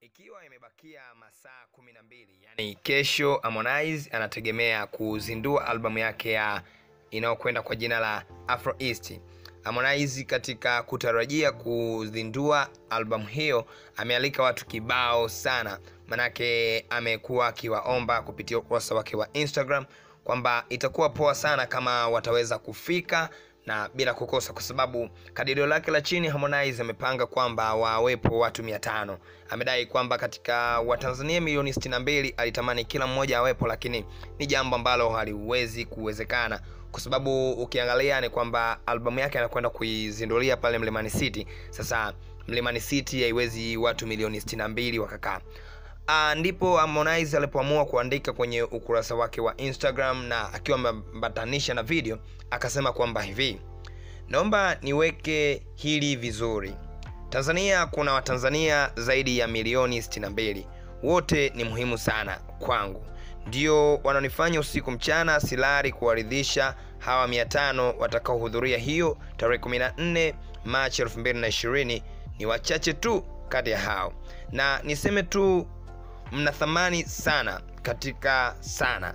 Ikiwa imebakia masaa kumi na mbili yani kesho, Harmonize anategemea kuzindua albamu yake ya inayokwenda kwa jina la Afro East. Harmonize katika kutarajia kuzindua albamu hiyo amealika watu kibao sana, manake amekuwa akiwaomba kupitia ukurasa wake wa Instagram kwamba itakuwa poa sana kama wataweza kufika na bila kukosa, kwa sababu kadirio lake la chini Harmonize amepanga kwamba wawepo watu mia tano. Amedai kwamba katika Watanzania milioni 62 alitamani kila mmoja awepo, lakini ni jambo ambalo haliwezi kuwezekana kwa sababu ukiangalia ni kwamba albamu yake anakwenda kuizindulia pale Mlimani City. Sasa Mlimani City haiwezi watu milioni 62 wakakaa. Uh, ndipo Harmonize alipoamua kuandika kwenye ukurasa wake wa Instagram na akiwa ameambatanisha na video akasema kwamba hivi, naomba niweke hili vizuri. Tanzania kuna Watanzania zaidi ya milioni 62, wote ni muhimu sana kwangu, ndio wananifanya usiku mchana silari kuwaridhisha hawa 500 watakaohudhuria hiyo tarehe 14 Machi 2020. Ni wachache tu kati ya hao, na niseme tu mna thamani sana katika sana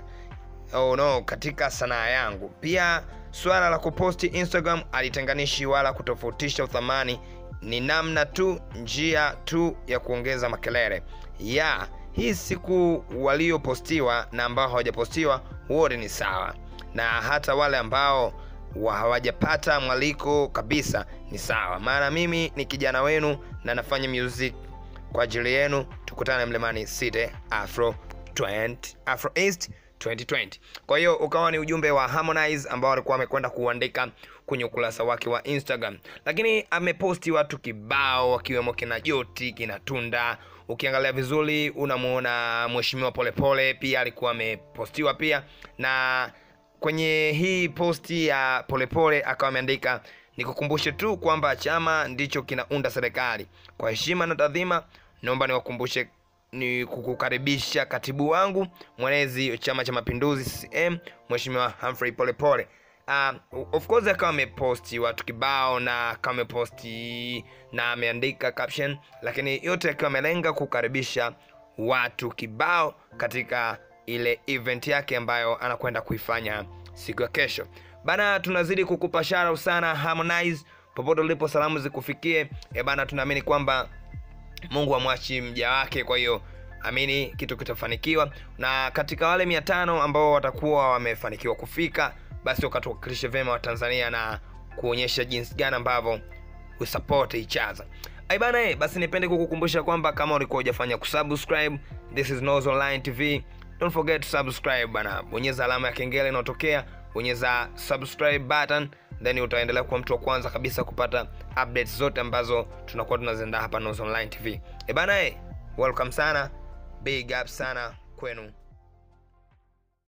oh no, katika sanaa yangu. Pia swala la kuposti Instagram alitenganishi wala kutofautisha uthamani, ni namna tu, njia tu ya kuongeza makelele ya hii siku. Waliopostiwa na ambao hawajapostiwa wote ni sawa, na hata wale ambao hawajapata mwaliko kabisa ni sawa, maana mimi ni kijana wenu na nafanya music kwa ajili yenu. Tukutane Mlimani City Afro 20, Afro East 2020. Kwa hiyo ukawa ni ujumbe wa Harmonize ambao alikuwa amekwenda kuandika kwenye ukurasa wake wa Instagram, lakini ameposti watu kibao wakiwemo kina Joti, kina Tunda. Ukiangalia vizuri unamuona Mheshimiwa Polepole pia alikuwa amepostiwa pia, na kwenye hii posti ya Polepole akawa ameandika nikukumbushe tu kwamba chama ndicho kinaunda serikali. Kwa heshima na taadhima, naomba niwakumbushe ni kukukaribisha katibu wangu mwenezi Chama cha Mapinduzi CCM, Mheshimiwa Humphrey Polepole. Uh, of course akawa ameposti watu kibao na akawa ameposti na ameandika caption, lakini yote akiwa amelenga kukaribisha watu kibao katika ile event yake ambayo anakwenda kuifanya siku ya kesho. Bana, tunazidi kukupa shout sana Harmonize, popote ulipo, salamu zikufikie. E bana, tunaamini kwamba Mungu amwachi mja wake, kwa hiyo amini kitu kitafanikiwa, na katika wale mia tano ambao watakuwa wamefanikiwa kufika, basi wakatuwakilishe vyema Watanzania na kuonyesha jinsi gani ambavyo we support each other. Ai bana, eh, basi nipende kukukumbusha kwamba kama ulikuwa hujafanya kusubscribe, this is Noz Online TV, don't forget to subscribe bana, bonyeza alama ya kengele inayotokea bonyeza subscribe button then utaendelea kuwa mtu wa kwanza kabisa kupata updates zote ambazo tunakuwa tunaziandaa hapa Noz Online TV. E bana, eh, welcome sana, big up sana kwenu.